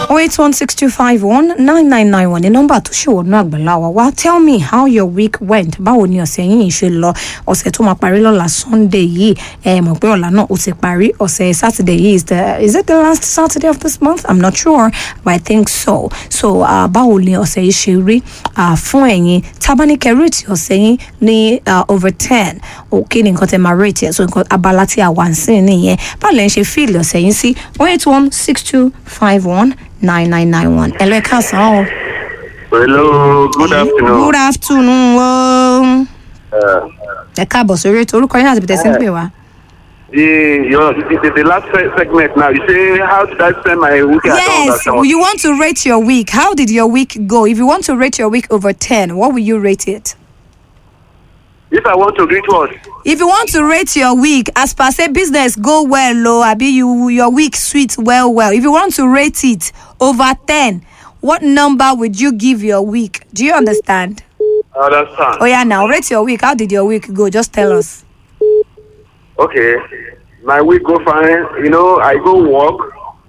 oh eight one six two five one nine nine nine one ní nọ́mbà tó ṣe wọnú àgbàlá wa wá tell me how your week went báwo ni ọ̀sẹ̀ yìí ṣe lọ ọ̀sẹ̀ tó máa parí lọ́la sunday yìí ẹ mọ̀ pé ọ̀la náà ó ti parí ọ̀sẹ̀ saturday yìí is the is it the last saturday of this month i'm not sure but i think so so uh, báwo ni ọ̀sẹ̀ yìí ṣe rí uh, fún ẹ̀yin tábánikẹ́ rate ọ̀sẹ̀ yìí ní uh, over ten òkè ní nǹkan tẹ́ máa rate ẹ̀ so nǹkan abala tí a wà ń sìn nìyẹn báwo lẹ́yìn ṣe fíìlì ọ̀sẹ̀ yìí sí one eight one six two five one nine nine nine one ẹ lọ ẹ káàsán o. Hello, good afternoon. good afternoon o. Uh, ẹ káàbọ̀ sórí ètò orúkọ yín àti bìtẹ́ sí ń pè wá. the, your, the, the, the last se- segment now, you say, how did I spend my weekend? I don't yes understand. you want to rate your week how did your week go if you want to rate your week over ten what will you rate it. If I want to read what? if you want to rate your week as per say business go well o abi you your week sweet well well if you want to rate it over ten what number would you give your week do you understand. I understand. oh yeah now rate your week how did your week go just tell us. Okay. My week go fine. You know, I go work.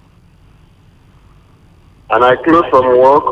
And I close from work.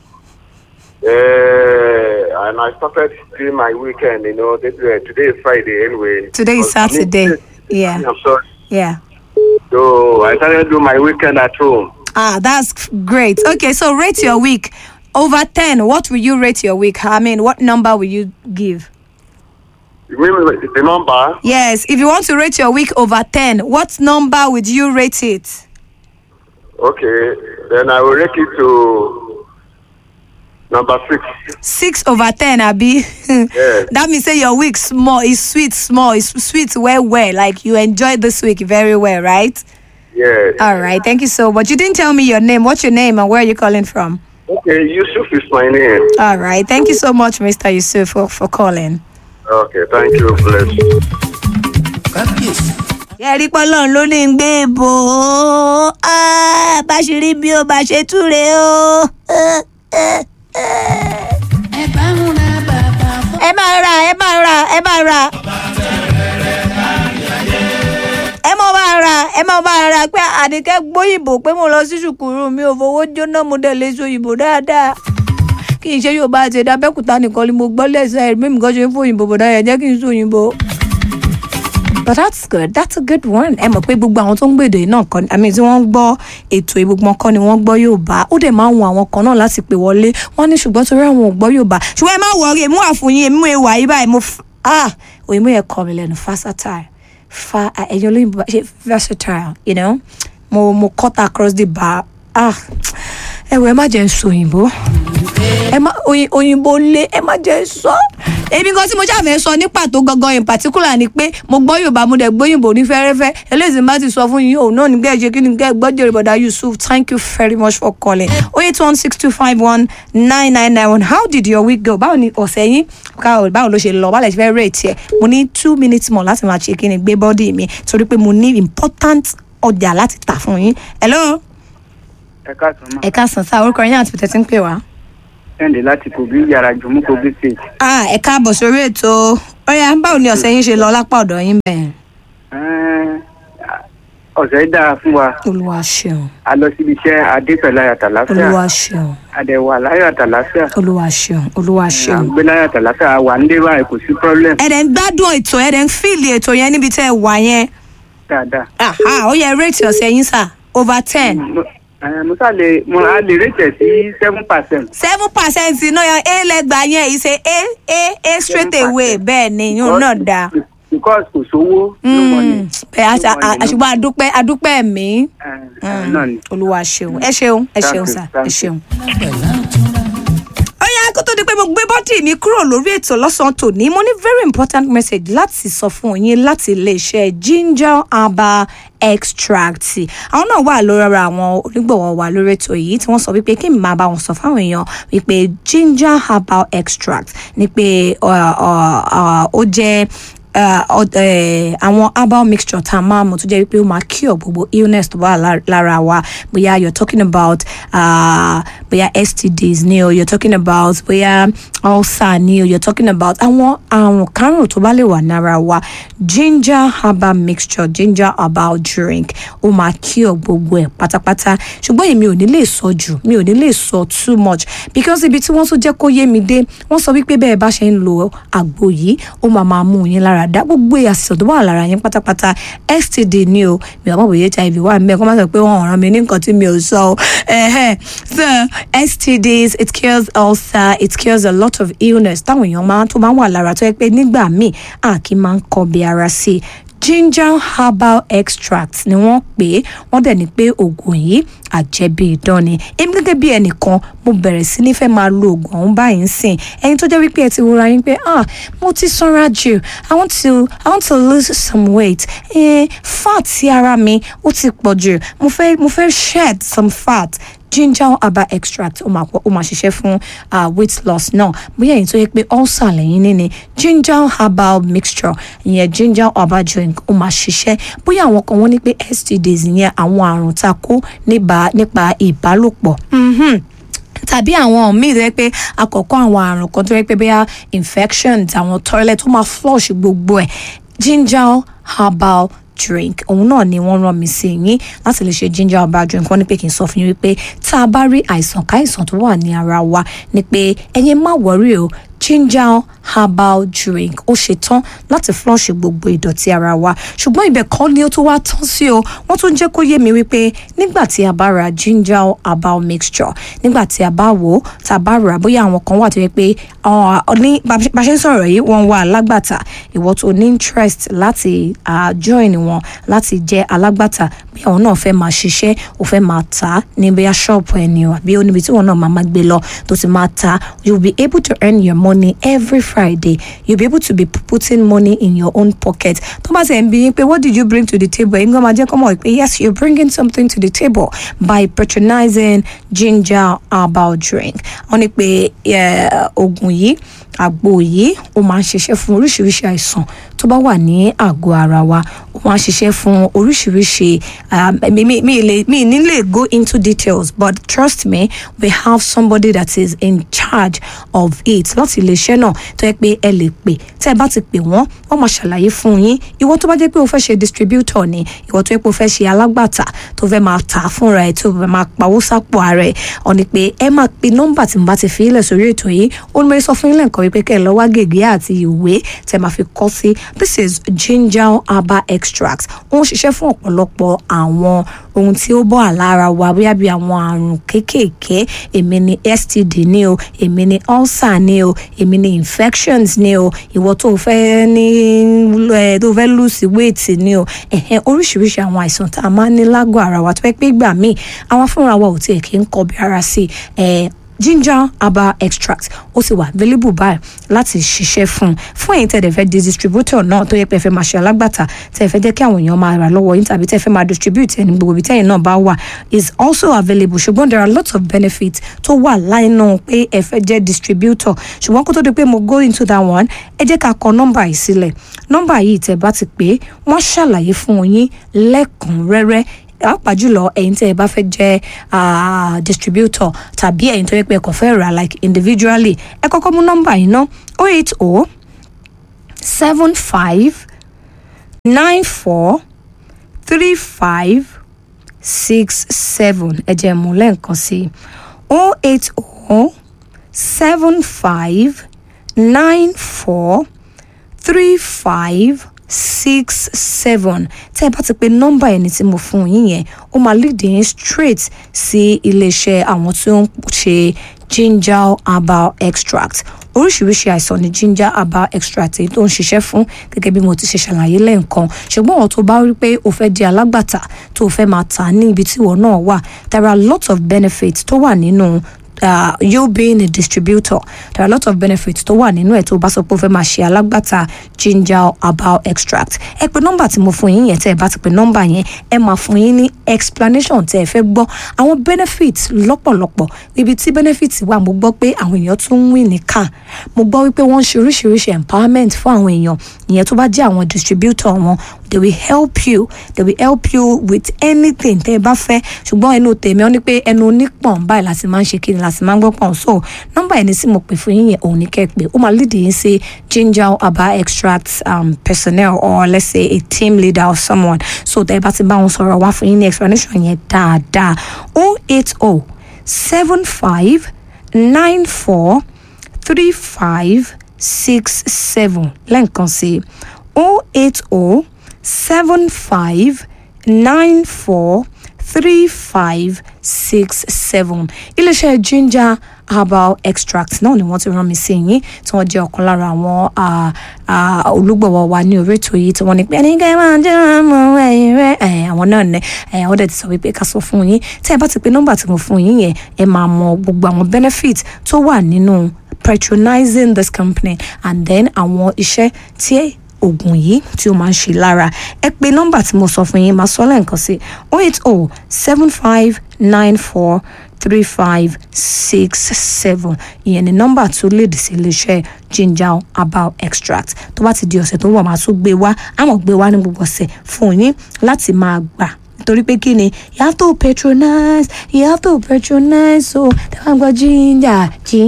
Uh, and I started doing my weekend, you know. This, uh, today is Friday anyway. Today is But- Saturday. Yeah. I'm sorry. yeah. So I started doing my weekend at home. Ah, that's great. Okay, so rate your week over 10. What will you rate your week? I mean, what number will you give? You mean the number? Yes, if you want to rate your week over 10, what number would you rate it? Okay, then I will rate it to number six. 6 over 10, Abby. that means say your week small, is sweet, small, is sweet, well, well. Like you enjoyed this week very well, right? Yes. All right, thank you so much. You didn't tell me your name. What's your name and where are you calling from? Okay, Yusuf is my name. All right, thank you so much, Mr. Yusuf, for, for calling. Okay, thank you. Bless. kábíyèsí. ẹ̀rí pọ́lọ́n ló ní ń gbé bò ó Ah, bá ṣe rí bí ó bá ṣe túre ó. ẹ bá ń ra bàbá fún. ẹ máa ra ẹ máa ra ẹ máa ra. ẹ mọ máa ra ẹ mọ máa ra pé àdìkẹ́ gbóyìnbó pé mo lọ sí ṣùkúrú mi ò fowó jóná mo dẹ̀ lè so òyìnbó dáadáa kì í ṣe yóò bá àti ẹ̀dá bẹ́kùtà nìkan ni mo gbọ́ lẹ́sẹ̀ ẹ̀ mímu kan ṣe ń fòyìnbó bọ̀dá yẹn jẹ́ kí n so òyìnbó. but that's good that's a good one ẹ mọ̀ pé gbogbo àwọn tó ń gbèdè náà kọ́ i mean tí wọ́n ń gbọ́ ètò ìgbogbo kọ́ ni wọ́n gbọ́ yorùbá ó dẹ̀ máa ń wọn àwọn kan náà láti pè wọlé wọ́n ní ṣùgbọ́n torí àwọn ò gbọ́ yorùbá ṣùgbọ́n ẹ má wọrí èmi wà fún yín èmi mú ewà yìí báyìí mo f- ah òyìnbó yẹn kọ́ mi lẹ́nu versatile fa ẹ̀yin olóyìnbó bá ṣe versatile you know mo mo cut across the bar ah ẹ wọ ẹ má jẹ́ ń sọ òyìnbó ẹ má oyin- òyìnbó lé ẹ má jẹ́ ń sọ èmi kan tí mo ṣàfẹ́ sọ ní pàtó gangan in particular ni pé mo gbọ́ yorùbá mo dẹ̀ gbóyìnbó ní fẹ́rẹ́fẹ́ eléyìí má ti sọ fún yín òun náà ní gbẹ́ ṣe kí ni gbẹ́ gbọ́dọ̀ bọ̀dá yusuf thank you very much for calling oh eight one six two five one nine nine nine one how did your week go báwo ni ọ̀sẹ̀ yín káwọ báwo ló ṣe lọ báwo lè ṣe fẹ́ rate ẹ̀ mo ní two minutes more láti máa ṣe kí ni gbé bọ́dì mi torí pé mo ní important ọjà láti tà fún yín hello ẹ káàtó máa ẹ káàsán sáà orúkọ yín àti pẹ̀tẹ́ tí ń pè wá. kẹ́hìndé láti kogi yàrá jùmú kogi state. ah ẹ káàbọ̀ sórí ètò ọ̀yà báwo ni ọ̀sẹ̀ yín ṣe lọ lápá ọ̀dọ̀ yín bẹ́ẹ̀. Ẹ́ẹ́, ọ̀sẹ̀ dára fún wa olúwa ṣeun a lọ síbi iṣẹ́ adé pẹ̀lú ayọ̀ àtàláfíà olúwa ṣeun àdẹ̀wà láyọ̀ àtàláfíà olúwa ṣeun olúwa ṣeun. àgbẹ̀ láyọ̀ àtàláfíà wà ń dé báyìí kò sí problem ẹ dẹ̀ ń gbádùn ètò ẹ dẹ̀ ń fíìlì ètò yẹn níbi tẹ́ ẹ wà yẹn. dáadáa. aha ó yẹ réètì ọ̀sẹ̀ yín sà over ten. Mo- ẹ́ẹ́, mo sá lè mo á lè rètẹ̀ sí seven percent. seven percent náà yan a lẹ́gbàá yẹn ìṣe a a a straight away bẹ́ẹ̀ ni yóò náà dáa. because kò sówó no money. bẹ́ẹ̀ àṣà- à- àṣùgbọ́n adúpẹ́ adúpẹ́ mi. Ẹ́ẹ́, náà ni. olúwa ṣeun ẹ ṣeun ẹ Thank ṣeun you, sà ẹ thank you. ṣeun. pẹ̀lú àtúnra. ó yá kó tó di pé mo gbé bọ́dì mi kúrò lórí ètò lọ́sàn-án tòní mo ní very important message láti sọ fún yín láti iléeṣẹ́ ginger herbal extract àwọn náà wà lórí ara àwọn onígbọ̀wọ́ wa lórí ètò yìí tí wọ́n sọ wípé kí n máa bá wọn sọ fáwọn èèyàn wípé ginger herbal extract ni pé ọ, ọ, ọ, ó jẹ́ uh, ọ- eh, àwọn herbal mixture tá a máa mú tó jẹ́ wípé ó máa cure gbogbo illness tó wà lá- lára wa bóyá you're talking about uh, bóyá STDs ni o you're talking about bóyá ulcer ni o you're talking about àwọn àrùn kárùn tó bá lè wà lára wa ginger herbal mixture ginger herbal drink ó máa cure gbogbo ẹ̀ pátápátá ṣùgbọ́n èmi ò ní lè sọ jù mi ò ní lè sọ too much because ibi tí wọ́n tún jẹ́ kó yé mi dé wọ́n sọ wípé bẹ́ẹ̀ bá ṣe ń lo àgbo yìí ó máa máa mú yín lára dá gbogbo àṣìṣe tó wà lára yín pátápátá std ni o mi ò mọ̀ bóyá hiv wà mí ẹ̀ kó má sọ pé wọ́n ràn mí ní nǹkan tí mi ò sọ o Ẹhẹ́. so stds it cures ulcer it cures a lot of illness táwọn èèyàn máa tó máa ń wà lára tó yẹ pé nígbà míì a kì í máa ń kọbi ara sí i ginger herbal extract ni wọ́n pè é wọ́n dẹ̀ ní pé oògùn yìí àjẹbí idán ni èmi gẹ́gẹ́ bí ẹnìkan mo bẹ̀rẹ̀ sí ní fẹ́ máa lo oògùn ọ̀hún báyìí ń sìn ẹni tó jẹ́ wípé ẹ ti wúra yín pé ah mo ti sanra jù i want to i want to lose some weight eh, fat sí ara mi ó ti pọ̀ jù mo fẹ́ mo fẹ́ shed some fat ginger herbal extract ó máa pọ̀- ó máa ṣiṣẹ́ fún uh, weight loss náà bóyá èyí tó yẹ pé ulcer lẹ́yìn níní ginger herbal mixture ìyẹn ginger herbal drink ó máa ṣiṣẹ́ bóyá àwọn kan wọ́n ní pé stds ìyẹn àwọn àrùn tá a kó nípa nípa ìbálòpọ̀. Mhm tàbí àwọn míì tó yẹ pé àkọ́kọ́ àwọn àrùn kan tó yẹ pé bóyá infections àwọn toilet tó máa flush gbogbo ẹ̀ ginger herbal drink òun náà ni wọ́n rán mi sí yín láti lè ṣe ginger herbal drink wọ́n ní pé kí n sọ fún yín wípé tá a bá rí àìsàn káìsàn tó wà ní ara wa ni pé ẹ̀yin má wọrí o ginger herbal drink ó ṣe tán láti flush gbogbo ìdọ̀tí ara wa ṣùgbọ́n ibẹ̀ kọ́ ni ó tún wá tán sí o wọ́n tún jẹ́ kó yé mi wípé nígbà tí a bá ra ginger herbal mixture nígbà tí a bá wò ó tá a bá rà bóyá àwọn kan wà tó yẹ pé ah, ní bá bá ṣe ń sọ̀rọ̀ yìí wọ́n wà alágbàtà ìwọ tó ní interest láti ah, join wọn láti jẹ́ alágbàtà bí àwọn náà fẹ́ máa ṣiṣẹ́ ò fẹ́ máa tà á ní bóyá ṣọ́ọ̀pù ẹni o àbí oníbi tí wọn náà máa máa gbé lọ tó ti máa tà á you will be able to earn your money every Friday you will be able to be putting money in your own pocket tó bá ti ẹ̀ ń bí yín pé what did you bring to the table ẹ̀yin gan máa jẹ́ kọ́ mọ̀ pé yes you are bringing something to the table by patronizing ginger herbal drink wọ́n ní pé eh, oògùn yìí àgbo yìí ó máa ń ṣiṣẹ́ fún oríṣiríṣi àìsàn tó bá wà ní àgọ́ ara wa ó máa ń ṣiṣẹ́ fún oríṣiríṣi um, mi mi mi lè mi ní lè go into details but trust me we have somebody that is in charge of it láti iléeṣẹ́ náà tó yẹ pé ẹ lè pè tẹ́ ẹ bá ti pè wọ́n wọ́n máa ṣàlàyé fún yín ìwọ tó bá jẹ́ pé o fẹ́ ṣe distributor ni ìwọ tó yẹ pé o fẹ́ ṣe alágbàtà tó fẹ́ máa tà á fúnra ẹ̀ tó fẹ́ máa pawó sápò ara ẹ̀ ọ ni pé ẹ máa pe nọ́mbà tí mo bá ti fi ilẹ̀ sórí ètò yìí ó ní mo sọ fún yín lẹ́ǹkan wípé kẹ́ ẹ lọ wá gègé àti ìwé tẹ́ máa fi kọ́ sí this is ginger herbal extract ó ń ṣiṣẹ́ fún ọ̀pọ̀lọpọ̀ àwọn ohun tí ó bọ́ àlára wa bóyá bí àwọn àrùn kéékèèké èmi ni std ní o èmi ni ulcer ní o èmi ni infections ní o ìwọ tó fẹ́ ní ẹ tó fẹ́ lose weight ní o ẹ̀hẹ́n oríṣiríṣi àwọn àìsàn tá a máa ń ní lágọ̀ ara wa tó fẹ́ pé ìgbà míì àwọn fúnra wa ò tiẹ̀ kí ń kọbi ara sí ẹ̀ ginger herbal extract ó sì wà available báyìí láti ṣiṣẹ́ fún un fún ẹ̀yin tẹ̀lé fẹ́ di distributor náà tó yẹ pé ẹ fẹ́ máa ṣe alágbàtà tẹ̀ fẹ́ jẹ́ kí àwọn èèyàn máa rà lọ́wọ́ yín tàbí tẹ̀ fẹ́ máa distribute ẹni gbogbo ibi tẹ̀yin náà bá wà is also available ṣùgbọ́n there are lots of benefits tó wà láìnà pé ẹ fẹ́ jẹ́ distributor ṣùgbọ́n kó tó di pé mo go into that one ẹ jẹ́ ká kọ nọ́mbà yìí sílẹ̀ nọ́mbà yìí tẹ̀ bá ti pé wọ́n ṣàlàyé fún yín lẹ́kùnrẹ́rẹ́ pàápàá jùlọ ẹ̀yin tí ẹ bá fẹ́ jẹ́ ah, distributor tàbí ẹ̀yin tó yẹ pé ẹ kàn fẹ́ rà like individually ẹ kọ́kọ́ mú nọ́mbà yìí ná o eight o seven five nine four three five six seven ẹ jẹ́ mú lẹ́ǹkan sí o eight o seven five nine four three five six seven tẹ́ ẹ bá ti pe nọ́mbà ẹni tí mo fún yín yẹn ó máa lead yín straight sí iléeṣẹ́ àwọn tí ó ń ṣe ginger herbal extract oríṣiríṣi àìsàn ni ginger herbal extract èyí tó ń ṣiṣẹ́ fún gẹ́gẹ́ bí mo ti ṣe ṣàlàyé lẹ́ǹkan ṣùgbọ́n àwọn tó bá rí pé o fẹ́ di alágbàtà tó o fẹ́ máa tà ní ibi tí ìwọ náà wà there are lots of benefits tó wà nínú uh, you being a distributor there are a lot of benefits tó wà nínú ẹ̀ tó bá sọ pé ó fẹ́ máa ṣe alágbàtà ginger herbal extract ẹ pé nọ́mbà tí mo fún yín yẹn tẹ́ ẹ bá ti pè nọ́mbà yẹn ẹ máa fún yín ní explanation tẹ́ ẹ fẹ́ gbọ́ àwọn benefits lọ́pọ̀lọpọ̀ ibi tí benefits wà mo gbọ́ pé àwọn èèyàn tún ń win ní car mo gbọ́ wípé wọ́n ń ṣe oríṣiríṣi empowerment fún àwọn èèyàn ìyẹn tó bá jẹ́ àwọn distributor wọn they will help you they will help you with anything tẹ́ ẹ bá fẹ́ ṣùgbọ́n ẹnu tèmi ọ́ ní pé ẹnu onípọ̀n báyìí láti máa ń ṣe kí ni láti máa ń gbọ́ pọ̀n so nọ́mbà ẹni tí mo pè fún yín yẹn òun ní kẹ́ ẹ pé ó máa lead yín sí ginger herbal extract um, personnel or let's say a team leader or someone so tẹ́ ẹ bá ti bá wọn sọ̀rọ̀ wá fún yín ní explanation yẹn dáadáa oh eight oh seven five nine four three five six seven lẹ́ǹkan sí oh eight oh seven five nine four three five six seven iléeṣẹ́ ginger herbal extract náà ni wọ́n ti rán mi sí yín tí wọ́n jẹ́ ọ̀kan lára àwọn ah, ah, olùgbọ̀wọ́ wa ní orí ètò yìí tí wọ́n ní pé ẹni kẹ́ máa jẹ́ ọmọ ẹ̀yìn rẹ̀ ẹ̀ àwọn náà ní ẹ̀ wọ́n dẹ̀ ti sọ wípé ká sọ fún yín tẹ́ ẹ bá ti pe nọ́mbà tí mo fún yín yẹn ẹ máa mọ gbogbo àwọn benefit tó wà nínú patronizing this company and then àwọn iṣẹ́ tí oògùn yìí tí ó máa ń ṣe lára ẹ pé nọ́mbà tí mo sọ fún yín máa sọ lẹ́ǹkan sí oh eight oh seven five nine four three five six seven ìyẹn ni nọ́mbà tó lèdì sí iléeṣẹ́ ginger herbal extract tó bá ti di ọ̀sẹ̀ tó ń bọ̀ máa tún gbé wá àmọ́ gbé wá ní gbogbo ọ̀sẹ̀ fún yín láti máa gbà nítorí pé kí ni you have to patronize you have to patronize so tẹ́wọ́n gbọ́ ginger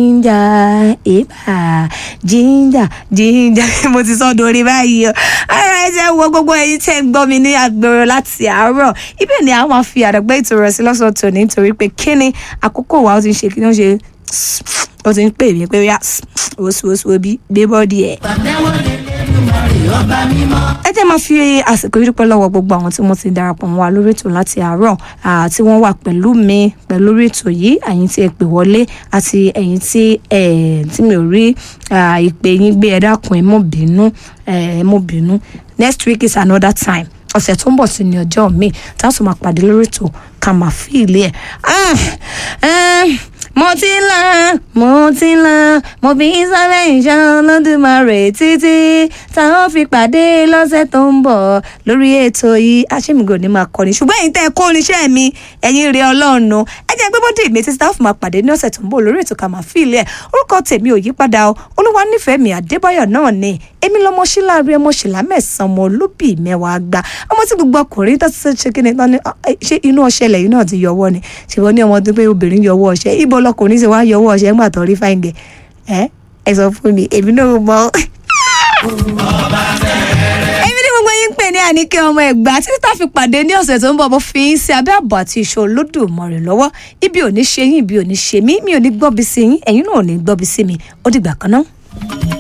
ginger eba ginger ginger mo ti sọ dorí báyìí o ara ẹ jẹ́ wo gbogbo ẹyin tẹ́ ń gbọ́ mi ní agbèrò láti àárọ̀ ibẹ̀ ni a máa fi àdàgbẹ́ ètò rẹ̀ sí lọ́sọ̀ọ́ tòní nítorí pé kí ni àkókò wa ó ti ń ṣe kí ni ó ṣe ó ti ń pè mí pé yá oṣooṣù bí gbé bọ́ọ̀dì ẹ̀ ẹ jẹ́ máa fi àsìkò yìí dúpẹ́ lọ́wọ́ gbogbo àwọn tí wọ́n ti darapọ̀ mọ́ wa lórí ètò láti àárọ̀ ah, tí wọ́n wà pẹ̀lú mi pẹ̀lú lórí ètò yìí ẹ̀yin tí ẹ pè wọlé àti ẹ̀yin tí ẹ tí mi ò rí ah, ìpè yín gbé ẹ dákun ẹ mọ̀ bínú ẹ mọ̀ bínú next week is another time ọ̀sẹ̀ tó ń bọ̀ sí ní ọjọ́ mi tá a tún máa pàdé lórí ètò ká máa fi ilé ẹ̀. Ah, eh, mo ti ń la mo ti ń la mo fi ń sálẹ̀ ìṣàn lọ́dúnmarè títí táwọn fi pàdé lọ́sẹ̀ tó ń bọ̀ lórí ètò yìí aṣèmígò ní máa kọ́ni ṣùgbọ́n ẹ̀yin tẹ́ ẹ kó oníṣẹ́ mi ẹ̀yin rẹ̀ ọlọ́run ẹ jẹ́ pé bọ́dé mi títí táwọn fi máa pàdé ní ọ̀sẹ̀ tó ń bọ̀ lórí ètò ká máa fi ilé ẹ̀ orúkọ tèmi ò yí padà o olúwa nífẹ̀ẹ́ mi àdébáyọ̀ náà ni èmi lọmọ síláàrí ọmọ ṣìlá mẹ́sàn-án ọmọ olóbì mẹ́wàá gbà ọmọ tí gbogbo ọkùnrin tó ti ṣe kí ni tán ni ah, eh, ṣé inú ọṣẹ lẹ́yìn náà ti yọwọ́ ni ṣùgbọ́n ní ọmọ tó pé obìnrin yọwọ́ ọṣẹ ibo lọkùnrin ṣe wá yọwọ́ ọṣẹ ńgbà tó rí fáìngẹ̀ ẹ ẹ sọ fún mi èmi náà mọ. èmi ní gbogbo yín ń pè ní àníkẹ́ ọmọ ẹ̀gbá títí tá a fi pàdé ní ọ̀sẹ̀ tó ń bọ̀ mo fi yín sí abẹ́ àbọ̀ àti ìṣó olódùmarè lọ́wọ́ ibi ò ní ṣe yín ibi ò ní ṣe mí mi ò ní gbọ́bi sí yín ẹ̀yin náà ò ní gbọ́bi sí mi ó dìgbà kan náà.